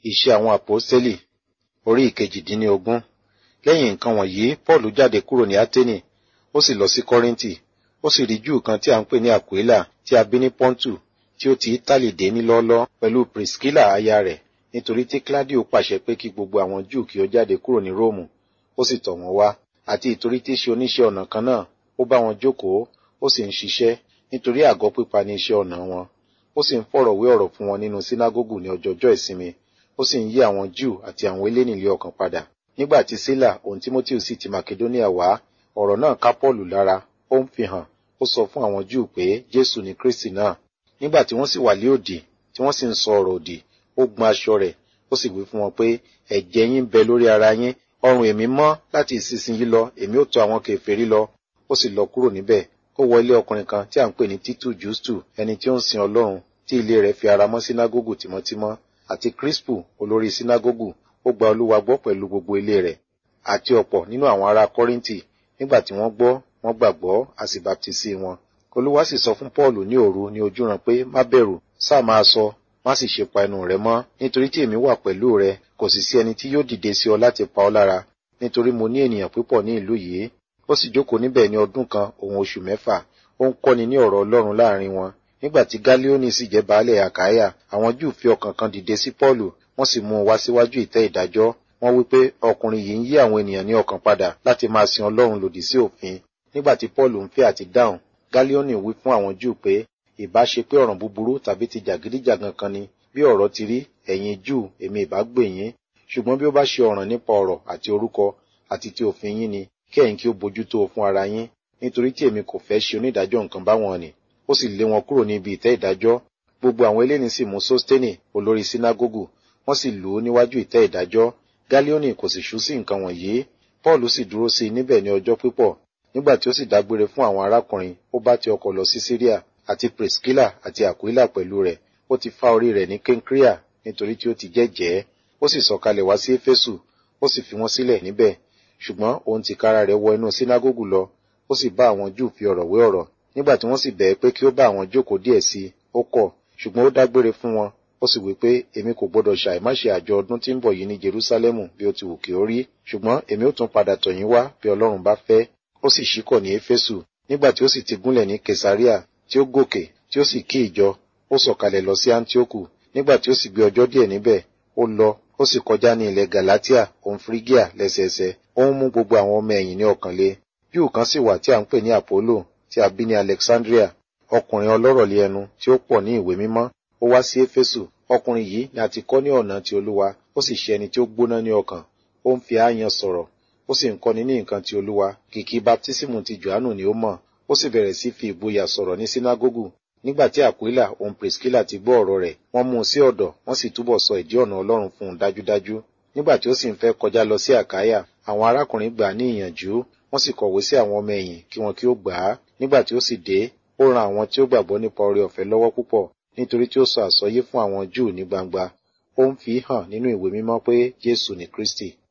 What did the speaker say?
Iṣẹ́ àwọn àpọ́stélì orí ìkejìdínlógún. Lẹ́yìn nǹkan wọ̀nyí, Pọ́ọ̀lù jáde kúrò ní Áténì, ó sì lọ sí Kọ́ríńtì. Ó sì rí Júù kan tí a ń pè ní Àkúélà tí a bí ní Pọ́ńtù tí ó ti Ítálì dé ní lọ́ọ́lọ́ pẹ̀lú Pìrìskílà aya rẹ̀ nítorí tí Kíládíò pàṣẹ pé kí gbogbo àwọn Júù kí ó jáde kúrò ní Róòmù. Ó sì tọ̀ wọ́n wá. Àti ìtorí tí í ṣe oníṣẹ́ ọnà kan náà, ó bá wọn jókòó, ó sì ń ṣiṣẹ́ nítorí àgọ́ pípa ní iṣẹ́ ọnà wọn. Ó sì ń fọ̀rọ̀ wé ọ̀rọ̀ fún wọn nínú sínágógù ní ọjọọjọ́ ìsinmi. Ó sì ń yí àwọn Júù àti àwọn eléni lé ọkàn padà. Nígbà tí Sílà òun Tímótì sì ti Makedóníà wá, ọ̀rọ̀ náà ká Pọ́ọ̀lù lára, ó ń fi hàn, ó sọ fún àwọn Júù pé Jésù ni Kristi náà. Nígbà tí wọ́n sì wà lé òdì, tí wọ́n sì ń sọ ọ̀rọ̀ òdì, ó gbọn aṣọ rẹ̀, ó sì wí fún wọn pé ẹ̀jẹ̀ yín bẹ lórí ara yín, ọrùn èmi mọ́ láti ìsinsìnyí lọ, èmi ó tọ̀ àwọn kèfèrí lọ. Ó sì lọ kúrò níbẹ̀, ó wọ ilé ọkùnrin kan tí à ń pè ní Títù Jústù, ẹni tí ó ń sin Ọlọ́run, tí ilé rẹ̀ fi ara mọ́ sínágógù tímọ́tímọ́, àti Kíríspù olórí sínágógù, ó gba Olúwa gbọ́ pẹ̀lú gbogbo ilé rẹ̀, àti ọ̀pọ̀ nínú àwọn ará Kọ́ríńtì, nígbà tí wọ́n gbọ́, wọ́n gbàgbọ́, a sì baptisi wọn. Olúwa sì sọ fún Pọ́ọ̀lù ní òru ní ojúran pé má bẹ̀rù, sáà máa sọ, má sì ṣe pa ẹnu rẹ mọ́, nítorí tí èmi wà pẹ̀lú rẹ, kò sì sí ẹni tí yóò dìde sí ọ láti pa ọ́ lára, nítorí mo ní ènìyàn púpọ̀ ní ìlú yìí. Ó sì jókòó níbẹ̀ ní ọdún kan òun oṣù mẹ́fà, ó ń kọ́ni ní ọ̀rọ̀ Ọlọ́run láàrin wọn. Nígbà tí Gálíónì sì jẹ́ baálẹ̀ Àkáyà, àwọn Júù fi ọkàn kan dìde sí Pọ́ọ̀lù, wọ́n sì mú un wá síwájú ìtẹ́ ìdájọ́. Wọ́n wí pé ọkùnrin yìí ń yí àwọn ènìyàn ní ọkàn padà láti máa sin Ọlọ́run lòdì sí òfin. Nígbà tí Pọ́ọ̀lù ń fẹ́ àti dáhùn, Gálíónì wí fún àwọn Júù pé ìbá ṣe pé ọ̀ràn búburú tàbí ti jàgídíjàgan kan ni bí ọ̀rọ̀ ti rí ẹ̀yin Júù èmi ìbá gbè yín ṣùgbọ́n bí ó bá ṣe ọ̀ràn nípa ọ̀rọ̀ àti orúkọ àti ti òfin yín ni kí ẹ̀yin kí ó bójú tó fún ara yín nítorí tí èmi kò fẹ́ ṣe onídàájọ́ nǹkan báwọn ni ó sì lé wọn kúrò ní ibi ìtẹ́ ìdájọ́ gbogbo àwọn eléni sì mú Sósténì olórí sínágógù wọ́n sì lù ú níwájú ìtẹ́ ìdájọ́ Gálíónì kò sì ṣú sí nǹkan wọ̀nyí Pọ́ọ̀lù sì dúró sí i níbẹ̀ ní ọjọ́ pípọ̀ nígbà tí ó sì dágbére fún àwọn arákùnrin ó bá ti ọkọ̀ lọ sí Síríà àti Priscilla àti Aquila pẹ̀lú rẹ̀ ó ti fá orí rẹ̀ ní Kenkrea nítorí tí ó ti jẹ́jẹ́ ó sì sọ̀kalẹ̀ wá sí Éfésù ó sì fi wọ́n sílẹ̀ níbẹ̀ ṣùgbọ́n òun tìkára rẹ̀ wọ inú sínágógù lọ ó sì bá àwọn Júù fi ọ̀rọ̀ wé ọ̀rọ̀ nígbà tí wọ́n sì bẹ̀ẹ́ pé kí ó bá àwọn jókòó díẹ̀ sí i ó kọ̀ ṣùgbọ́n ó dágbére fún wọn ó sì wí pé èmi kò gbọdọ̀ ṣàì má ṣe àjọ ọdún tí ń bọ̀ yìí ní Jerúsálẹ́mù bí ó ti wù kí ó rí ṣùgbọ́n èmi ó tún padà tọ̀ yín wá bí Ọlọ́run bá fẹ́ ó sì ṣíkọ̀ ní Éfésù nígbà tí ó sì ti gúnlẹ̀ ní Kesaria tí ó gòkè tí ó sì kí ìjọ ó sọ̀kalẹ̀ lọ sí Antioku nígbà tí ó sì gbé ọjọ́ díẹ̀ níbẹ̀ ó lọ ó sì kọjá ní ilẹ̀ Galatia òun Phrygia lẹ́sẹẹsẹ ó ń mú gbogbo àwọn ọmọ ẹ̀yìn ní ọkàn le Júù kan sì wà tí à ń pè ní Apollo tí a bí ní Alexandria ọkùnrin ọlọ́rọ̀ lé ẹnu tí ó pọ̀ ní ìwé mímọ́ ó wá sí Éfésù ọkùnrin yìí ni a ti kọ́ ní ọ̀nà ti Olúwa ó sì ṣe ẹni tí ó gbóná ní ọkàn ó ń fi ááyan sọ̀rọ̀ ó sì ń kọ́ni ní nǹkan ti Olúwa kìkì baptísímù ti Jòhánù ni ó mọ̀ ó sì bẹ̀rẹ̀ sí fi ìgboyà sọ̀rọ̀ ní sínágógù nígbà tí Àkúílà òun Priscilla ti gbọ́ ọ̀rọ̀ rẹ̀ wọ́n mú un sí ọ̀dọ̀ wọ́n sì túbọ̀ sọ ìdí ọ̀nà Ọlọ́run fún un dájúdájú nígbà tí ó sì ń fẹ́ kọjá lọ sí Àkáyà àwọn arákùnrin gbà á ní ìyànjú wọ́n sì kọ̀wé sí àwọn ọmọ ẹ̀yìn kí wọn kí ó gbà á nígbà tí ó sì dé ó ran àwọn tí ó gbàgbọ́ nípa oore ọ̀fẹ́ lọ́wọ́ púpọ̀ nítorí tí ó sọ àsọyé fún àwọn Júù ní gbangba ó ń fi hàn nínú ìwé mímọ́ pé Jésù ni Kristi